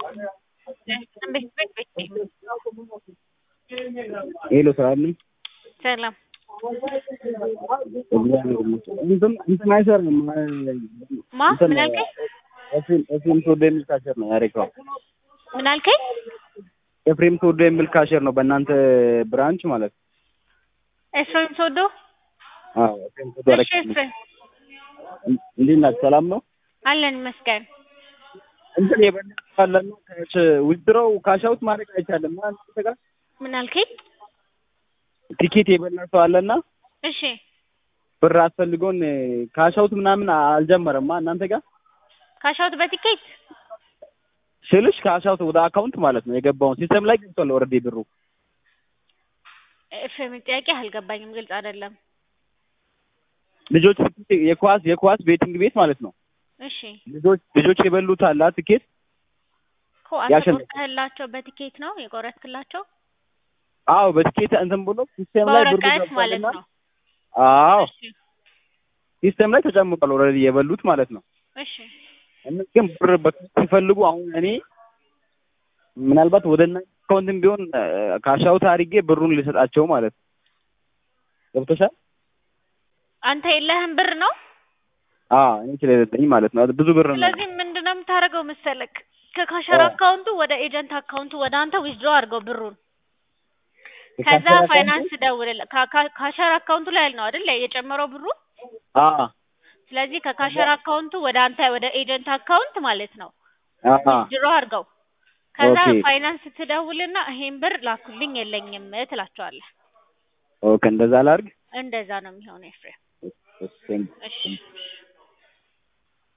ሄሎ ሰላም ነኝ። ሰላም እንትን እንትን አይሰርም ማ ምን አልከኝ? ኤፍሬም ኤፍሬም ተወዶ የሚል ካሸር ነው ያሬካው። ምን አልከኝ? ኤፍሬም ተወዶ የሚል ካሸር ነው በእናንተ ብራንች ማለት ነው። ኤፍሬም ሶዶ አዎ ኤፍሬም ተወዶ እሺ፣ አረካ ኤፍሬም እንዴት ናችሁ? ሰላም ነው። አለን ይመስገን። እንትን የበላለና ካሽ ዊዝድሮው ካሻውት ማድረግ አይቻልም። እናንተ ጋር ምን አልከኝ? ቲኬት የበላ ሰው አለና እሺ ብር አስፈልጎን ካሻውት ምናምን አልጀመረማ እናንተ ጋር ካሻውት በቲኬት ስልሽ ካሻውት ወደ አካውንት ማለት ነው የገባውን ሲስተም ላይ ገብቷል ኦልሬዲ ብሩ ኤፍሬም ጥያቄ አልገባኝም፣ ግልጽ አይደለም። ልጆች የኳስ የኳስ ቤቲንግ ቤት ማለት ነው እሺ ልጆች ልጆች የበሉት አላ ትኬት እኮ አንተ ያሸንፍ- ቆርጠህላቸው በቲኬት ነው የቆረጥክላቸው? አዎ በትኬት እንትን ብሎ ሲስተም ላይ ብሩ በወረቀት ማለት ገብቷልና ነው። አዎ እሺ ሲስተም ላይ ተጨምሯል ኦልሬዲ የበሉት ማለት ነው እሺ እነ ግን ብር በካሽ ሲፈልጉ አሁን እኔ ምናልባት ወደ እና አካውንትም ቢሆን ካሻውት አድርጌ ብሩን ልሰጣቸው ማለት ነው ገብቶሻል አንተ የለህም ብር ነው። አዎ እኔ ስለሌለኝ ማለት ነው ብዙ ብር ነው ስለዚህ ምንድነው የምታደርገው መሰለክ? ከካሸር አዎ። አካውንቱ ወደ ኤጀንት አካውንቱ ወደ አንተ ዊዝድሮ አድርገው ብሩን። ከዛ የካሸር አካውንቱ- ፋይናንስ ደውልልህ። ካ- ካ- ካሸር አካውንቱ ላይ ነው አይደል የጨመረው ብሩ። አዎ ስለዚህ ከካሸር አካውንቱ ወደ አንተ ወደ ኤጀንት አካውንት ማለት ነው አዎ ዊዝድሮ አድርገው። ከዛ ኦኬ። ፋይናንስ ትደውልና ይሄን ብር ላኩልኝ የለኝም ትላቸዋለህ። ኦኬ እንደዛ ላድርግ እንደዛ ነው የሚሆነው ኤፍሬም። እሺ እሺ